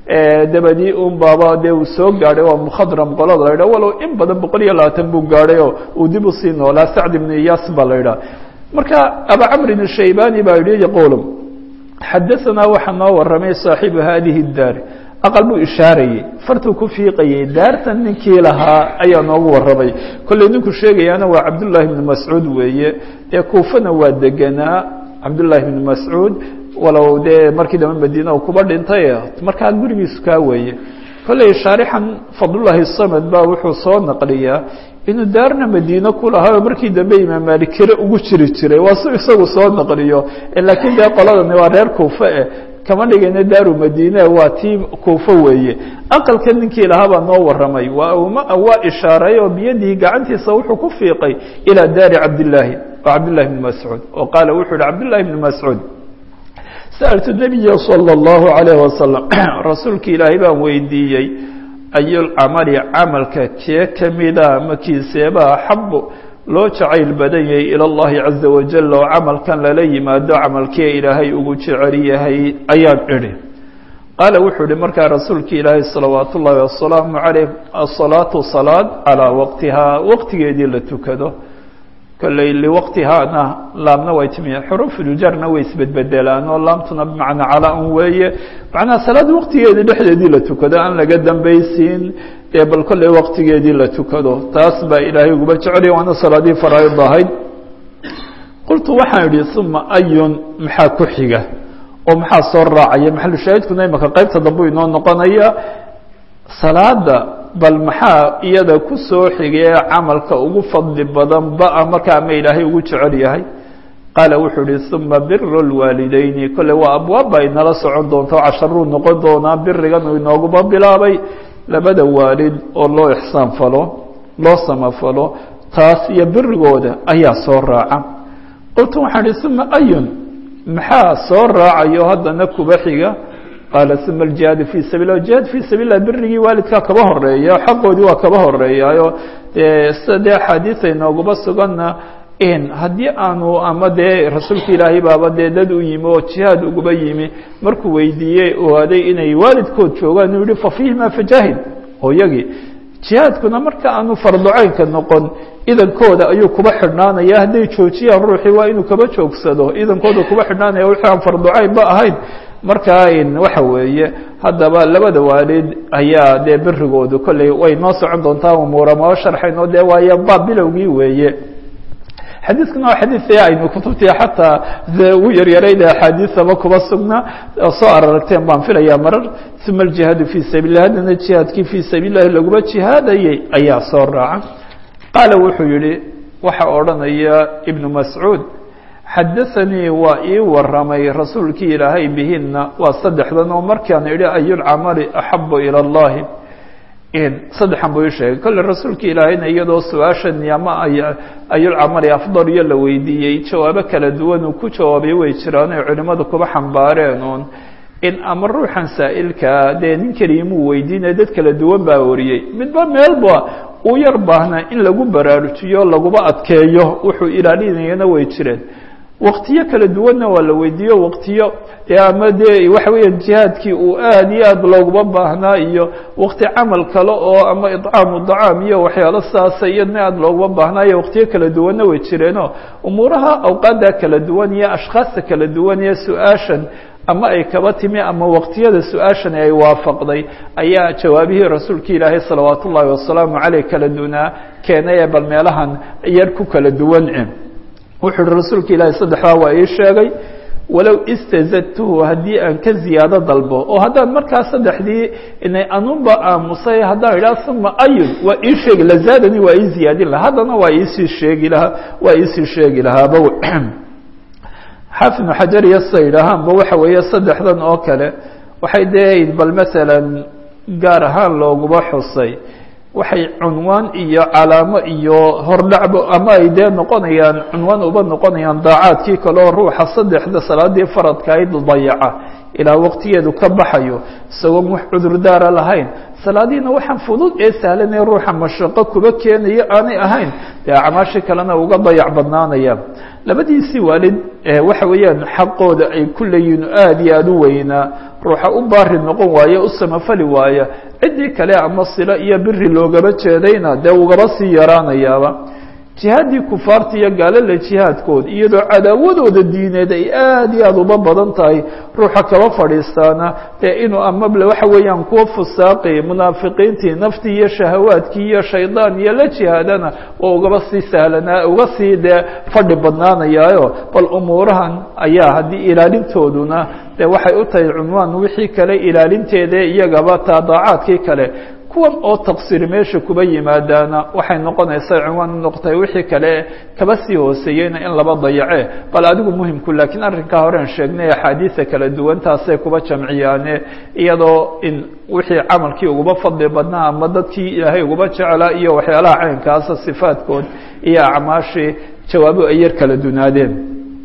dabadii un baaba dee uu soo gaadhay waa mukhadram qolada la yidhah walow in badan boqol iyo labaatan buu gaadhay oo uu dib usii noolaa sacd ibnu iyaas baa la yidhaha marka aba camrin الshaybani baa yihi yaqulu xadaثanaa waxaa noo waramay saaxibu hadihi الdaar aqal buu ishaarayey fartuu ku fiiqayey daartan ninkii lahaa ayaa noogu waramay kolley ninku sheegayaana waa cabdullahi bnu mascuud weeye dee kuufana waa degenaa cabdullahi bnu mascuud walow dee markii dambe madiina uu kuba dhintay markaa gurigiisu kaa weeye kolley shaarixan fadlullahi samad baa wuxuu soo naqliyaa inuu daarna madiine ku lahaa oo markii dambe imaam maalik kire ugu jiri jiray waa si isagu soo naqliyo laakiin dee qoladani waa reer kuufe eh kama dhigayna daaru madiine waa tii kuufo weeye aqalka ninkii lahaa baa noo waramay waa waa ishaaray oo biyadihi gacantiisa wuxuu ku fiiqay ilaa daari cabdillaahi oo cabdillahi bni mascuud oo qaala wuxuu yihi cabdillahi bni mascuud sa'altu nabiya salى اllahu عalayh wasalam rasuulka ilaahay baan weydiiyey ayulcamali camalka kee kamida makiiseeba axabu loo jacayl badan yahay ilى اllahi caza wajal oo camalkan lala yimaado camalkee ilaahay ugu jecel yahay ayaan idhi qaala wuxuu ihi markaa rasuulka ilaahay salawaat ullaahi wasalaamu calayh asalaatu salaad calaa waqtihaa waqtigeedii la tukado kolley liwaqtihaana laamna way timi xuruufuljarna way isbedbedelaan oo laamtuna bimacnaa calaa un weeye macnaha salaad waqtigeedii dhexdeedii la tukado aan laga dambaysiin ee bal kolley waqtigeedii la tukado taas baa ilaahay uguba jecelya waana salaadii faraaid ahayd qultu waxaan idhi uma ayun maxaa ku xiga oo maxaa soo raacaya maxalushaahidkuna imaka qaybta dambu inoo noqonaya salaada bal maxaa iyada ku soo xigee camalka ugu fadli badan ba markaa ama ilaahay ugu jecel yahay qaala wuxuu ihi uma biru lwaalideyni kolley waa abwaabba inala socon doonta oo casharuu noqon doonaa birigan uu inooguba bilaabay labada waalid oo loo ixsaan falo loo samafalo taas iyo birigooda ayaa soo raaca qultu waxaan ihi uma ayun maxaa soo raacayo haddana kuba xiga qaala uma aljihaadu fii sabil lah jihaad fii sabil lah birigii waalidkaa kaba horeeya xaqoodii waa kaba horeeyaayo dee sida dee axaadiisa inooguba suganna in haddii aanu ama dee rasuulka ilaahay baaba dee dad u yimi oo jihaad uguba yimi markuu weydiiyey ogaaday inay waalidkood joogaan uu yihi fa fiihima fajaahid hooyagii jihaadkuna marka aanu fardocaynka noqon idankooda ayuu kuba xidhnaanaya hadday joojiyaan ruuxii waa inuu kaba joogsado idankooda kuba xidhnaanaya wixii aan fardocayn ba ahayn markaa waxa weeye haddaba labada waalid ayaa dee birigoodu kolley way noo socon doontaa umuura moo sharxayno dee waayo baab bilowgii weeye xadiiskuna waa xadiis aynu kutubtii xataa ugu yaryarayda axaadiisaba kuba sugnaa oo soo araragteen baan filayaa marar uma aljihaadu fii sabiil lah haddana jihaadkii fii sabiil lahi laguma jihaadayay ayaa soo raaca qaala wuxuu yihi waxa odhanaya ibnu mascuud xadaanii waa ii waramay rasuulkii ilaahay bihina waa saddexdan oo markaan idhi ayulcamali axabu ilى اllahi saddexan buu ii sheegay kolle rasuulka ilaahayna iyadoo su-aashan ama ayulcamali afdal iyo la weydiiyey jawaabo kala duwan uu ku jawaabay way jiraan ay culimadu kuba xambaareen uun in ama ruuxan saa'ilkaa dee nin keliimuu weydiinaya dad kala duwan baa wariyey midba meelba uu yar baahnaa in lagu baraarujiyo laguba adkeeyo wuxuu ilaalinayana way jireen waktiyo kala duwanna waa la weydiiyo waktiyo ama dee waxa weeyaan jihaadkii uu aad iyo aad looguma baahnaa iyo wakti camal kale oo ama idcaamu dacaam iyo waxyaalo saasa iyadna aad looguma baahnaa iyo waktiyo kala duwanna way jireenoo umuuraha awqaadda kala duwan iyo ashkhaasta kala duwan iyo su-aashan ama ay kaba timi ama waqtiyada su-aashani ay waafaqday ayaa jawaabihii rasuulka ilaahay salawaat ullaahi wasalaamu caleyh kala dunaa keenay ee bal meelahan yar ku kala duwan wuxuu uhi rasuulka ilaahay saddexdaa waa ii sheegay walow istazadtuhu haddii aan ka ziyaado dalbo oo haddaan markaa saddexdii inay anunba aamusay haddaan idhaha uma ayun waa ii sheegi lazaadani waa ii ziyaadin lahaa haddana waa iisii sheegi lahaa waa iisii sheegi lahaaba xaafid ibnu xajar iyo sida yidhaahaanba waxa weeye saddexdan oo kale waxay dee bal masalan gaar ahaan looguba xusay waxay cunwaan iyo calaamo iyo hordhacbo ama ay dee noqonayaan cunwaan uba noqonayaan daacaadkii kale oo ruuxa saddexda salaadii faradka ayd dayaca ilaa waqtigeedu ka baxayo isagoon wax cudurdaara lahayn salaadiina waxaan fudud ee sahlan ee ruuxa mashaqo kuba keenaya aanay ahayn dee acmaashii kalena uga dayac badnaanaya labadiisii waalid waxa weeyaan xaqooda ay ku leeyihiin aad iyo aada u weynaa ruuxa u baari noqon waaye u samafali waaya ciddii kale ama silo iyo biri loogaba jeedayna dee ugaba sii yaraanayaaba jihaadii kufaarta iyo gaalala jihaadkood iyadoo cadaawadooda diineed ay aad iyo aada uba badan tahay ruuxa kaba fadhiistaana dee inuu amable waxa weeyaan kuwa fusaaqi munaafiqiintii naftii iyo shahawaadkii iyo shaydaan iyo la jihaadana waa ugaba sii sahlanaa uga sii dee fadhi badnaanayaayo bal umuurahan ayaa haddii ilaalintooduna dee waxay u tahay cunwaan wixii kale ilaalinteeda iyagaba taadaacaadkii kale kuwan oo taqsiir meesha kuba yimaadaana waxay noqonaysaa cinwaan u noqotay wixii kale kaba sii hooseeyeyna in laba dayace bal adigu muhimku laakiin arrinkaa horean sheegnay axaadiisa kala duwan taasay kuba jamciyaane iyadoo in wixii camalkii uguba fadli badnaa ama dadkii ilaahay uguba jeclaa iyo waxyaalaha caynkaasa sifaadkood iyo acmaashii jawaabo ay yar kala dunaadeen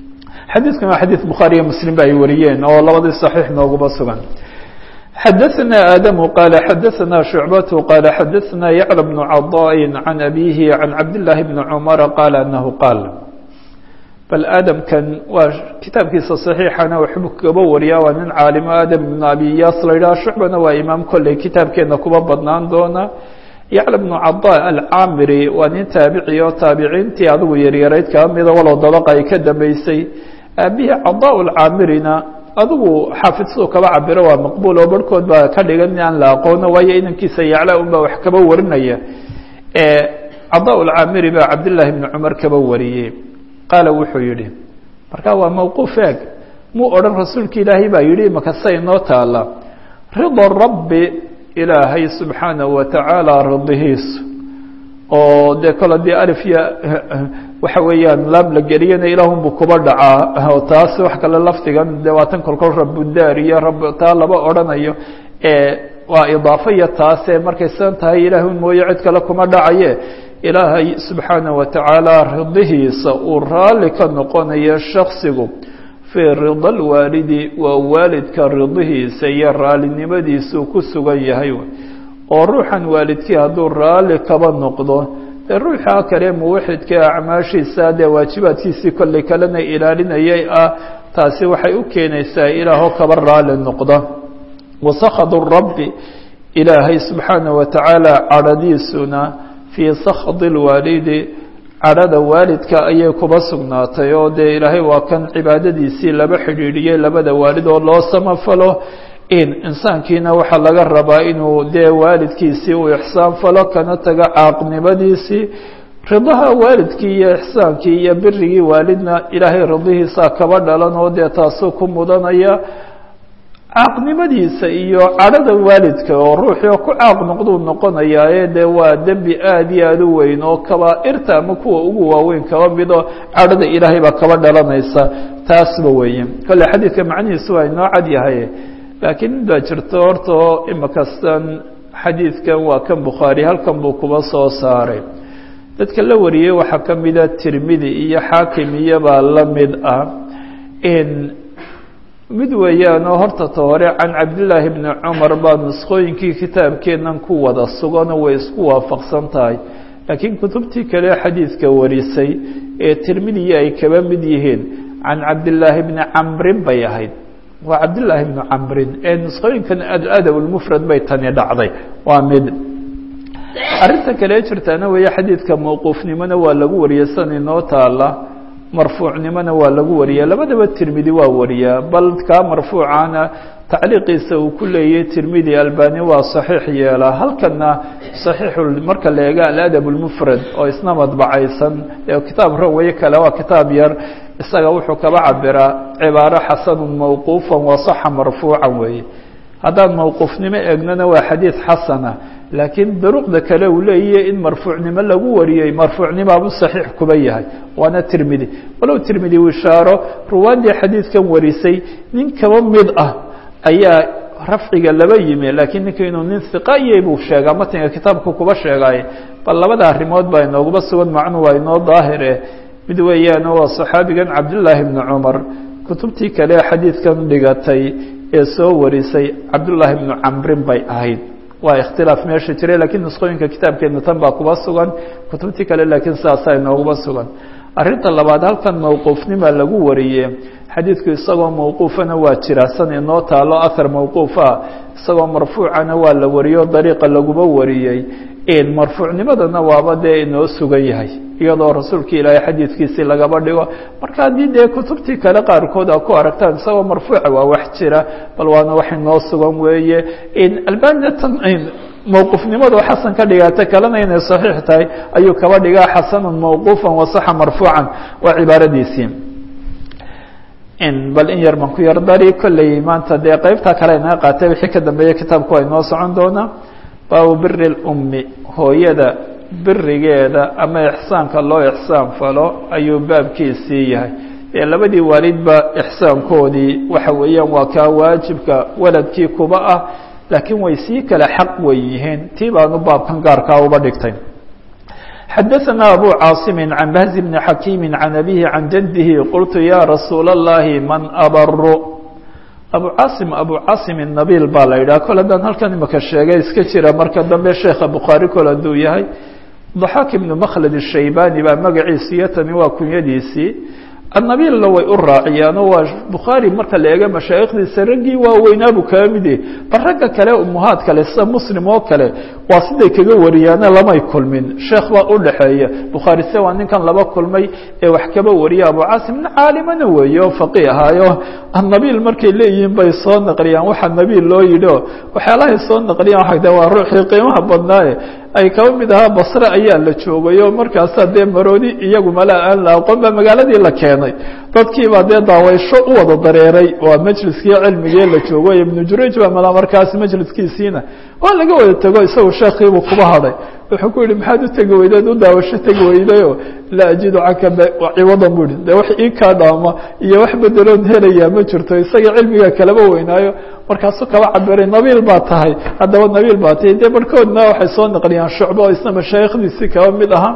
xadiidkan waa xadiid bukhaariyo muslim ba ay wariyeen oo labadii saxiix nooguba sugan xadaثna aadamu qaala xadaثna shucbatu qaala xadaثna yacla bnu caضaءi can abihi can cabdillaahi bni cumara qaala anahu qaal bal aadamkan waa kitaabkiisa صaxiixana waxbuu kaba wariyaa waa nin caalimo aadam ibnu abi yaas la yidhaha shucbana waa imaam kolley kitaabkeena kuba badnaan doona yacla bnu cada alcaamiri waa nin taabici oo taabiciintii adigu yaryarayd kaa mida walow dabaqa ay ka dambeysay aabihii cada lcaamirina adigu xaafid siduu kaba cabiro waa maqbuul oo barhkood baa ka dhigan in aan la aqoono waayo inankiisa yacla unbaa wax kaba warinaya cada lcaamiri baa cabdillaahi bni cumar kaba wariyey qaala wuxuu yidhi marka waa mawquuf eeg muu odhan rasuulka ilaahay baa yidhi makasa inoo taala rida rabbi ilaahay subxaanahu watacaala ridihiisu oo dee kole dee alifya waxa weeyaan laam la geliyana ilaahunbuu kuba dhacaa oo taas wax kale lafdigan dee waa tan kolkol rabudaar iyo rab taa laba odhanayo waa idaafo iyo taase markay san tahay ilaahun mooye cid kale kuma dhacaye ilaahay subxaanaه watacaala ridihiisa uu raalli ka noqonayo shaksigu fii rida lwaalidi waa waalidka ridihiisa iyo raallinimadiisuu ku sugan yahay oo ruuxan waalidkii hadduu raalli kaba noqdo dee ruuxa kale muwaxidka acmaashiisa dee waajibaadkiisii kolley kalena ilaalinayay ah taasi waxay u keenaysaa ilaaho kaba raalli noqda wasakadu rabbi ilaahay subxaanaه watacaala cadhadiisuna fii sakdi lwaalidi cadhada waalidka ayay kuba sugnaatay oo dee ilaahay waa kan cibaadadiisii laba xidhiidhiyey labada waalid oo loo samafalo in insaankiina waxaa laga rabaa inuu dee waalidkiisii uu ixsaan falo kana tago caaqnimadiisii ridaha waalidkii iyo ixsaankii iyo birigii waalidna ilaahay ridihiisa kaba dhalan oo dee taasuu ku mudanaya caaqnimadiisa iyo cadhada waalidka oo ruuxii oo ku caaq noqduu noqonayaaye dee waa dembi aada iyo aada u weyn oo kabaa-irta ama kuwa ugu waaweyn kaba mido cadhada ilaahay baa kaba dhalanaysa taasba weeye kolle xadiidka macnihiisu waa inoo cad yahay laakiin mid baa jirto horta oo imakastan xadiidkan waa kan bukhaari halkan buu kuba soo saaray dadka la wariyey waxaa ka mida tirmidi iyo xaakim iyobaa la mid ah in mid weeyaanoo horta ta hore can cabdillaahi bni cumar baa nusqooyinkii kitaabkeennan ku wada suganoo way isku waafaqsan tahay laakiin kutubtii kale xadiidka warisay ee tirmidiya ay kaba mid yihiin can cabdillaahi bni camrin bay ahayd waa cabdillaahi bni camrin ee nusqooyinkan adab lmufrad bay tani dhacday waa mid arrinta kale jirtaana weeye xadiidka mawquufnimona waa lagu wariyey san inoo taala marfuucnimona waa lagu wariyaa labadaba tirmidi waa wariyaa bal kaa marfuucana tacliiqiisa uu ku leeyahy tirmidi albani waa saxiix yeelaa halkana saxiixu marka la eega aladab lmufrad oo isna madbacaysan ee kitaab rawaye kale waa kitaab yar isaga wuxuu kaba cabiraa cibaaro xasanun mawquufan wasaxa marfuucan weeye haddaan mawquufnimo eegnona waa xadiid xasana laakiin duruqda kale uu leeyahy in marfuucnimo lagu wariyey marfuucnimaabuu saxiix kuba yahay waana tirmidi walow tirmidi uu ishaaro ruwaaddii xadiidkan warisay nin kaba mid ah ayaa rafciga laba yimi laakiin ninka inuu nin hiqaye buu sheegaa matniga kitaabku kuba sheegaaye bal labada arrimood baa inooguba sugan macnu waa inoo daahire mid weeyaano waa saxaabigan cabdillaahi bni cumar kutubtii kale xadiidkan dhigatay ee soo warisay cabdullaahi bnu camrin bay ahayd waa ikhtilaaf meesha jiray lakiin nusqooyinka kitaabkeena tan baa kuba sugan kutubtii kale laakiin sidaasaa inooguba sugan arrinta labaad halkan mawquufnima lagu wariye xadiidku isagoo mawquufana waa jira san inoo taalo ahar mawquufa isagoo marfuucana waa la wariyo dariiqa laguba wariyey marfuucnimadana waaba dee inoo sugan yahay iyadoo rasuulka ilaahay xadiidkiisii lagaba dhigo marka haddii dee kutubtii kale qaarkood a ku aragtaan isagoo marfuuca waa wax jira bal waana wax inoo sugan weeye albania tan mawquufnimadu xasan ka dhigata kalena inay saxiix tahay ayuu kaba dhigaa xasanun mawquufan wasaxa marfuucan waa cibaaradiisii bal in yar baan ku yar dari kolley maanta dee qeybtaa kale inaga qaatay wixii ka dambeeya kitaabku waa inoo socon doonaa baabu biri lummi hooyada birigeeda ama ixsaanka loo ixsaan falo ayuu baabkiisii yahay ee labadii waalidba ixsaankoodii waxa weeyaan waa kaa waajibka waladkii kuba ah laakiin way sii kale xaq wen yihiin tii baanu baabkan gaarkaa uba dhigtay xadaثna abu cاaصm عan bahز بn xakيm عan abihi عan jadih qultu ya rasuul الlahi man abru abu caasim abu caasim nabil baa la yidhaha kol haddaan halkan imaka sheegay iska jira marka dambe sheekha bukhaari kol hadduu yahay daxaak ibnu makhlad الshaybani baa magaciisi iyo tani waa kunyadiisii annabiilna way u raaciyaan oo waa bukhaari marka la eega mashaayikhdiisa raggii waaweynaabu kaga mid yahay bal ragga kale umuhaad kale sida muslim oo kale waa siday kaga wariyaana lamay kulmin sheekh baa u dhaxeeya bukhaari se waa ninkan laba kulmay ee wax kaba wariya abu caasim nin caalimana weeye oo faqih ahaayo annabiil markay leeyihiin bay soo naqliyaan waxa nabiil loo yidhi o waxyaalahay soo naqliyaan waxa de waa ruuxii qiimaha badnaaye ay kaba mid ahaa basre ayaa la joogay oo markaasaa dee maroodi iyagu malaa aan la aqoon baa magaaladii la keenay dadkiibaa dee daawaysho u wada dareeray waa majliskii cilmigii la joogo ibnu jurayj baa malaa markaas majliskiisiina waa laga wada tego isagu sheekiibuu kuba hadhay wuxuu ku yihi maxaad u tegi weydeed u daawasho tegi weydayo laa ajidu canka ciwadan bu ihi de wax ii kaa dhaama iyo wax bedeloon helayaa ma jirto isaga cilmiga kalaba weynaayo markaasuu kaba cabiray nabiil baa tahay haddaba nabiil baa tahay dee barhkoodna waxay soo naqliyaan shucbo oo isna mashaayikhdiisii kaba mid ahaa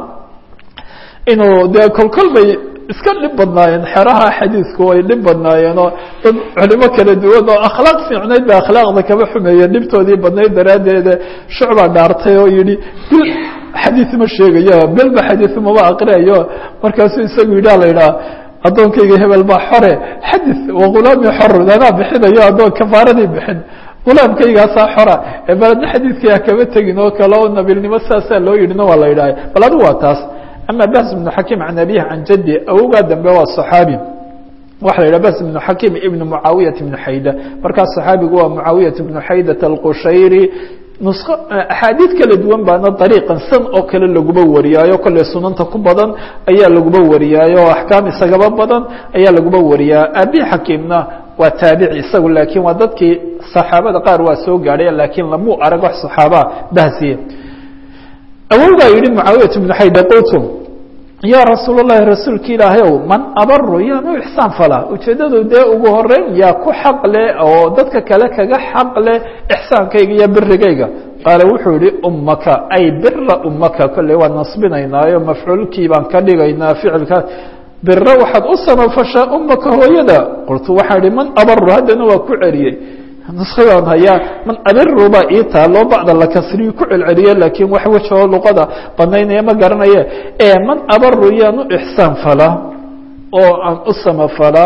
inuu dee kolkol bay iska dhib badnaayeen xeraha xadiidku way dhib badnaayeenoo dad culimo kala duwan oo akhlaaq fiicnayd ba akhlaaqda kaba xumeeyeen dhibtoodii badnayd daraaddeeda shucbaa dhaartay oo yihi bil xadiid ma sheegayo belba xadiid maba aqriayo markaasuu isagu yidha la yidhaha addoonkayga hebel baa xore xadid wagulaami xor anaa bixinayo addoon kafaaradii bixin gulaamkaygaasaa xora ee baladna xadiidkaya kama tegin oo kale oo nabilnimo saasaa loo yidhina waa la yidhaha bal adigu waa taas ama bahs بن xakim can abihi can jadi awogaa dambe waa صaxaabi waxa la yidhah bahs بن xakim ibn mucaawiyaة بn xayda markaas صaxaabigu waa mucaawiyaة بn xaydat الqushayri nusqo axaadiid kala duwan baana dariiqan san oo kale laguba wariyaayo kolley sunanta ku badan ayaa laguba wariyaayo o axkaam isagaba badan ayaa laguba wariyaa abi xakiimna waa taabici isagu laakiin waa dadkii saxaabada qaar waa soo gaadhay laakiin lamuu arag wax صaxaabaa bahsiye awowgaa yihi mucaawiyat bnu xayda qultu yaa rasuul اlahi rasuulka ilaahay ow man abaru yaan u ixsaan falaa ujeeddadu dee ugu horeyn yaa ku xaq leh oo dadka kale kaga xaq leh ixsaankayga iyo birigayga qaala wuxuu yihi ummaka ay bira ummaka kolley waan nasbinaynaayo mafcuulkii baan ka dhigaynaa ficilka biro waxaad u samafashaa ummaka hooyada qultu waxaa ihi man abaru haddana waa ku celiyey nuskadaan hayaa man abiru baa ii taaloo bacda la kasriyu ku celceliye laakiin wax wejoo luqada banaynaya ma garanaye ee man abaru yaan u ixsaan falaa oo aan u samafalaa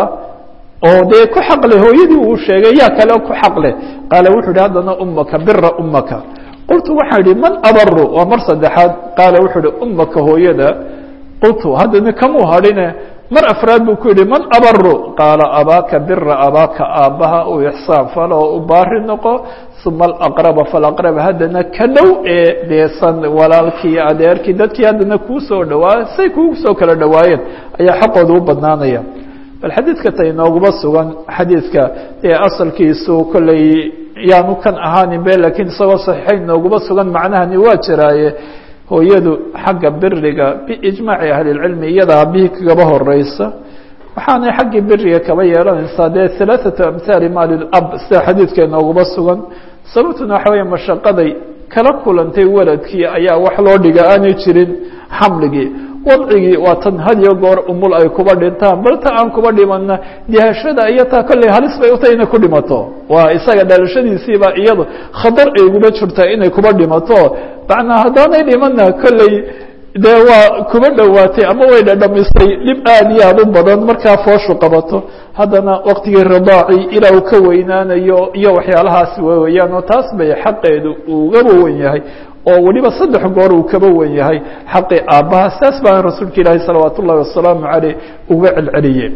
oo dee ku xaqle hooyadii uu sheegay yaa kale ku xaqleh qaala wuxuu ihi haddana ummaka bira ummaka qultu waxaa idhi man abaru waa mar saddexaad qaala wuxuu ihi ummaka hooyada qultu haddana kamuu hadhine mar afraad buu ku yihi man abaru qaala abaaka bira abaaka aabbaha u ixsaan falo oo u baari noqo uma alaqraba falaqrab haddana ka dhow ee deesan walaalkii adeerkii dadkii haddana kuu soo dhawaa say kugu soo kala dhawaayeen ayaa xaqooda u badnaanaya bal xadiidka ta inooguma sugan xadiidka ee asalkiisu kolley yaanu kan ahaanin be lakiin isagoo saxiixayn inooguma sugan macnahani waa jiraaye hooyadu xagga biriga biijmaaci ahlilcilmi iyada aabihii kagaba horeysa waxaanay xaggii biriga kaba yeelanaysaa dee halaaثatu amhaali maalilab sida xadiidka inooguma sugan sababtuna waxa weya mashaqaday kala kulantay waladkii ayaa wax loo dhiga aanay jirin xamligii wadcigii waa tan had iyo goor umul ay kuba dhintaan balta aan kuba dhimana dihashada iyo taa kolley halis bay utay inay ku dhimato waa isaga dhalashadiisiiba iyado khadar ay uguba jirtaa inay kuba dhimato macnaa haddaanay dhimana kolley dee waa kuba dhowaatay ama way dhadhamisay dhib aad iyo aad u badan markaa fooshu qabato haddana waktigii ridaaci ilaa uu ka weynaanayo iyo waxyaalahaas weyaan oo taas bay xaqeedu ugaba wen yahay oo weliba saddex goor uu kaba wen yahay xaqii aabbaha saas baa rasuulka ilaahi salawaat ullahi wasalaamu caleyh uga celceliyey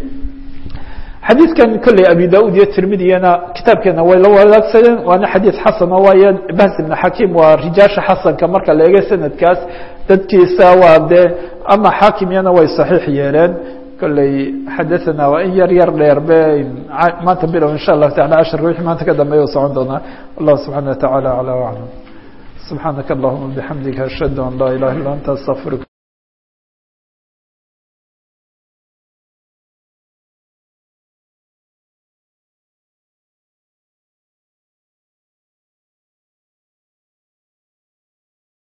xadiidkan kolley abi da-ud iyo tirmidiyana kitaabkeena way la wadaagsadeen waana xadiid xasana waayo bahs ibn xakiim waa rijaasha xasanka marka la eega sanadkaas dadkiisa waa dee ama xaakimyana way saxiix yeeleen kolley xadaثana waa in yar yar dheer be maanta bilow insha allahu taala casharka wixii maanta ka dambeeya u socon doonaa wallahu subxana wa taعala aclى aclam subxaanaka allahuma bixamdika ashhadu an laa ilaha illa anta astaqfirka